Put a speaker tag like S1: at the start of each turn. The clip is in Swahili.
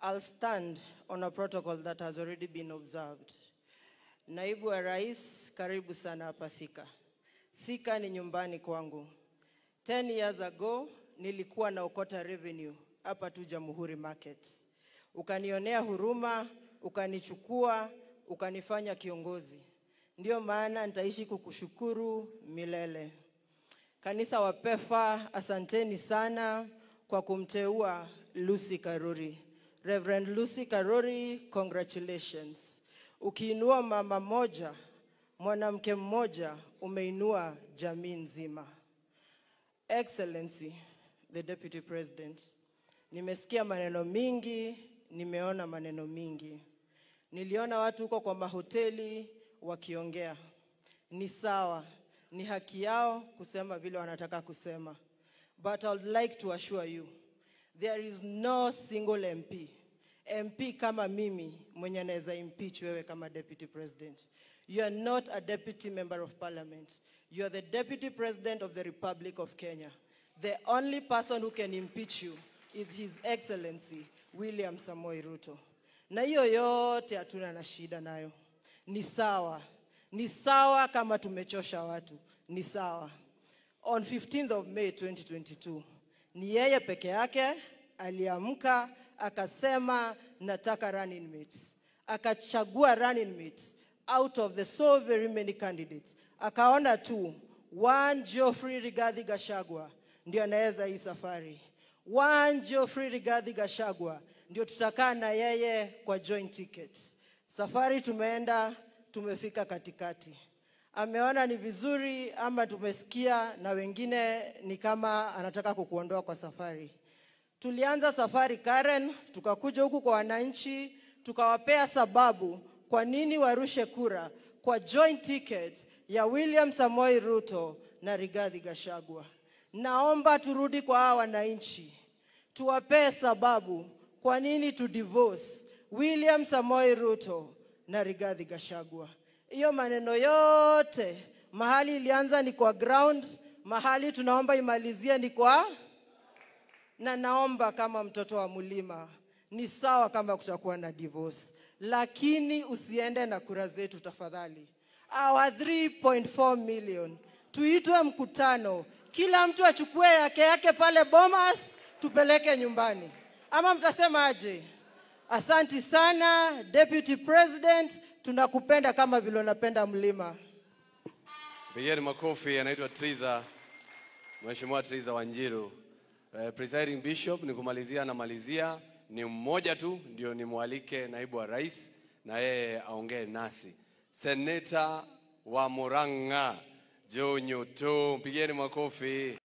S1: I'll stand on a protocol that has already been observed. Naibu wa Rais, karibu sana hapa Thika. Thika ni nyumbani kwangu. 10 years ago nilikuwa naokota revenue hapa tu Jamhuri Market. Ukanionea huruma, ukanichukua, ukanifanya kiongozi. Ndio maana nitaishi kukushukuru milele. Kanisa wa PEFA, asanteni sana kwa kumteua Lucy Karuri. Reverend Lucy Karuri, congratulations. Ukiinua mama moja, mwanamke mmoja, umeinua jamii nzima. Excellency, the Deputy President, nimesikia maneno mingi, nimeona maneno mingi. Niliona watu huko kwa mahoteli wakiongea. Ni sawa, ni haki yao kusema vile wanataka kusema. But I would like to assure you, there is no single MP, MP kama mimi mwenye anaweza impeach wewe kama Deputy President. You are not a Deputy Member of Parliament. You are the Deputy President of the Republic of Kenya. The only person who can impeach you is His Excellency William Samoei Ruto. Na hiyo yote hatuna na shida nayo. Ni sawa. Ni sawa kama tumechosha watu. Ni sawa. On 15th of May 2022, ni yeye peke yake aliamka akasema nataka running mates. Akachagua running mates out of the so very many candidates. Akaona tu one Geoffrey Rigathi Gachagua ndio anaweza hii safari. One Geoffrey Rigathi Gachagua ndio tutakaa na yeye kwa joint ticket. Safari tumeenda, tumefika katikati. Ameona ni vizuri ama tumesikia na wengine ni kama anataka kukuondoa kwa safari. Tulianza safari Karen, tukakuja huku kwa wananchi, tukawapea sababu kwa nini warushe kura kwa joint ticket ya William Samoei Ruto na Rigathi Gachagua. Naomba turudi kwa hawa wananchi, tuwapee sababu kwa nini tu divorce William Samoei Ruto na Rigathi Gachagua. Hiyo maneno yote mahali ilianza ni kwa ground, mahali tunaomba imalizie ni kwa na naomba kama mtoto wa mlima, ni sawa kama kutakuwa na divorce, lakini usiende na kura zetu tafadhali. Our 3.4 million tuitwe mkutano, kila mtu achukue yake yake pale Bomas, tupeleke nyumbani, ama mtasema aje? Asanti sana Deputy President, tunakupenda kama vile unapenda mlima.
S2: Pigeni makofi, anaitwa Triza, Mheshimiwa Triza Wanjiru. Uh, presiding bishop, ni kumalizia namalizia, ni mmoja tu ndio nimwalike naibu wa rais na yeye aongee nasi. Seneta wa Murang'a Joe Nyoto, pigeni makofi.